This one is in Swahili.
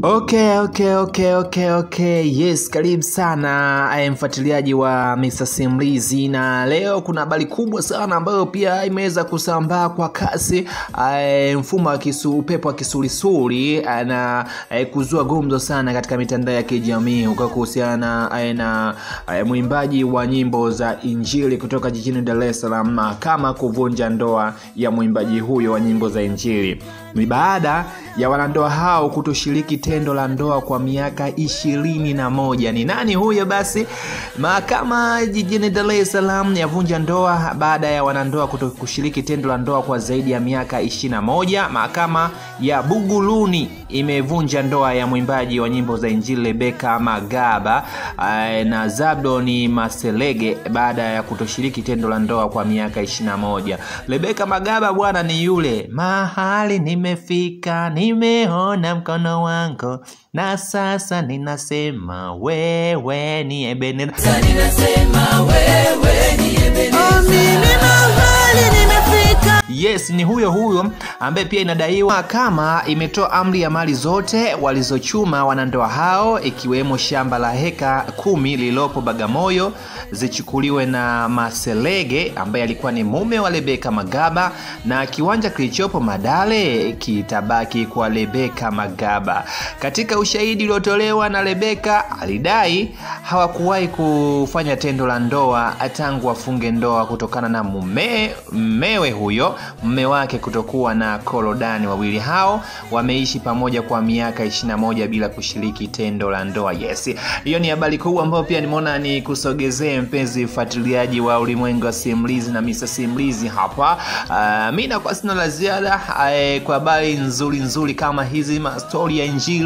Okay, okay, okay, okay, okay. Yes, karibu sana eh, mfuatiliaji wa Mr. Simulizi, na leo kuna habari kubwa sana ambayo pia imeweza kusambaa kwa kasi eh, mfumo wa kisu, upepo wa kisulisuli eh, na eh, kuzua gumzo sana katika mitandao ya kijamii huko kuhusiana eh, na eh, mwimbaji wa nyimbo za Injili kutoka jijini Dar es Salaam mahakama kuvunja ndoa ya mwimbaji huyo wa nyimbo za Injili. Ni baada ya wanandoa hao kutoshiriki tendo la ndoa kwa miaka ishirini na moja. Ni nani huyo basi? Mahakama jijini Dar es Salaam yavunja ndoa baada ya wanandoa kuto kushiriki tendo la ndoa kwa zaidi ya miaka ishirini na moja. Mahakama ya Buguruni imevunja ndoa ya mwimbaji wa nyimbo za Injili Rebeka Magaba eh, na Zabdoni Maselege baada ya kutoshiriki tendo la ndoa kwa miaka ishirini na moja. Rebeka Magaba bwana ni yule mahali nimefika, nimeona mkono wangu na sasa ninasema wewe ni Ebeneza. Sasa ninasema wewe ni Ebeneza. mimi mahali nimefika Yes, ni huyo huyo ambaye pia inadaiwa kama imetoa amri ya mali zote walizochuma wanandoa hao ikiwemo shamba la heka kumi lililopo Bagamoyo zichukuliwe na Maselege ambaye alikuwa ni mume wa Rebeka Magaba na kiwanja kilichopo Madale kitabaki kwa Rebeka Magaba. Katika ushahidi uliotolewa na Rebeka alidai hawakuwahi kufanya tendo la ndoa tangu wafunge ndoa kutokana na mume mmewe huyo mme wake kutokuwa na korodani. Wawili hao wameishi pamoja kwa miaka 21 bila kushiriki tendo la ndoa. Yes, hiyo ni habari kubwa ambayo pia nimeona ni kusogezee mpenzi mfuatiliaji wa ulimwengu wa simulizi na Mr. Simulizi hapa. Uh, mi nakuwa sina la ziada uh, kwa habari nzuri nzuri kama hizi mastori ya Injili